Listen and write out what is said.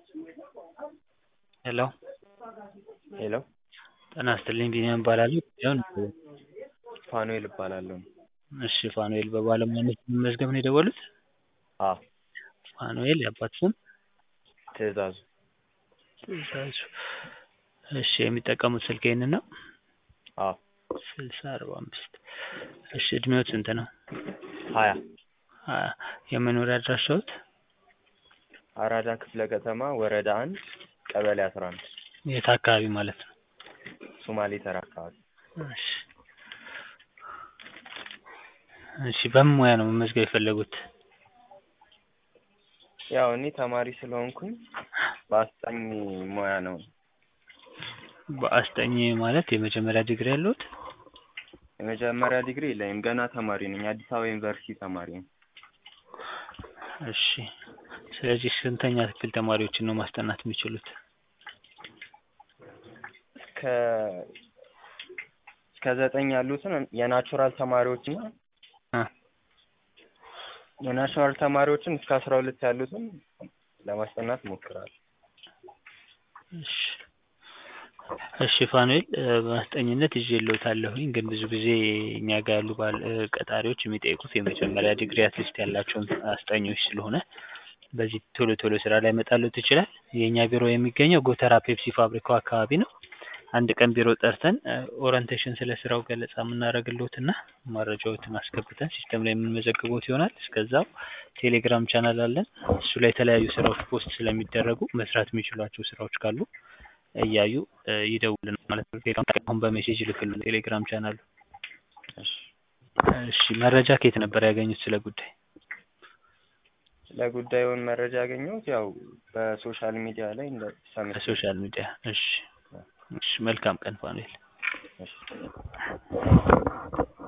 ሄሎ ሄሎ ጤና ይስጥልኝ ቢኒያም እባላለሁ ጉዳዩን ፋኑኤል እባላለሁ። እሺ ፋኑኤል በባለሙያነት ለመመዝገብ ነው የደወሉት? አዎ ፋኑኤል የአባት ስም? ትእዛዙ ትእዛዙ እሺ የሚጠቀሙት ስልክ ይሄንን ነው? አዎ ስልሳ አርባ አምስት እሺ እድሜዎት ስንት ነው? ሀያ ሀያ የመኖሪያ አድራሻዎት? አራዳ ክፍለ ከተማ ወረዳ አንድ ቀበሌ አስራ አንድ የት አካባቢ ማለት ነው? ሶማሌ ተራ አካባቢ እሺ እሺ በምን ሙያ ነው መመዝገብ የፈለጉት? ያው እኔ ተማሪ ስለሆንኩኝ በአስጠኝ ሙያ ነው። በአስጠኝ ማለት የመጀመሪያ ዲግሪ ያለዎት? የመጀመሪያ ዲግሪ የለኝም ገና ተማሪ ነኝ አዲስ አበባ ዩኒቨርሲቲ ተማሪ ነኝ። እሺ ስለዚህ ስንተኛ ክፍል ተማሪዎችን ነው ማስጠናት የሚችሉት? እስከ እስከ ዘጠኝ ያሉትን የናቹራል ተማሪዎችና እ የናቹራል ተማሪዎችን እስከ አስራ ሁለት ያሉትን ለማስጠናት እሞክራለሁ። እሺ እሺ ፋኑኤል በአስጠኝነት ይዤልዎታለሁኝ ግን ብዙ ጊዜ እኛ ጋር ያሉ ባል ቀጣሪዎች የሚጠይቁት የመጀመሪያ ዲግሪ አትሊስት ያላቸውን አስጠኞች ስለሆነ በዚህ ቶሎ ቶሎ ስራ ላይመጣልዎት ይችላል። የእኛ ቢሮ የሚገኘው ጎተራ ፔፕሲ ፋብሪካው አካባቢ ነው። አንድ ቀን ቢሮ ጠርተን ኦሪንቴሽን ስለ ስራው ገለጻ የምናደርግልዎትና መረጃዎትን አስገብተን ሲስተም ላይ የምንመዘግቦት ይሆናል። እስከዛው ቴሌግራም ቻናል አለን እሱ ላይ የተለያዩ ስራዎች ፖስት ስለሚደረጉ መስራት የሚችሏቸው ስራዎች ካሉ እያዩ ይደውሉልናል ማለት ነው። አሁን በሜሴጅ ይልክልዎታል ቴሌግራም ቻናሉ። እሺ እሺ መረጃ ከየት ነበር ያገኙት ስለ ጉዳይ? ስለ ጉዳዩን መረጃ ያገኘሁት ያው በሶሻል ሚዲያ ላይ እንደ ሰምቼ በሶሻል ሚዲያ እሺ እሺ መልካም ቀን ፋኑኤል። እሺ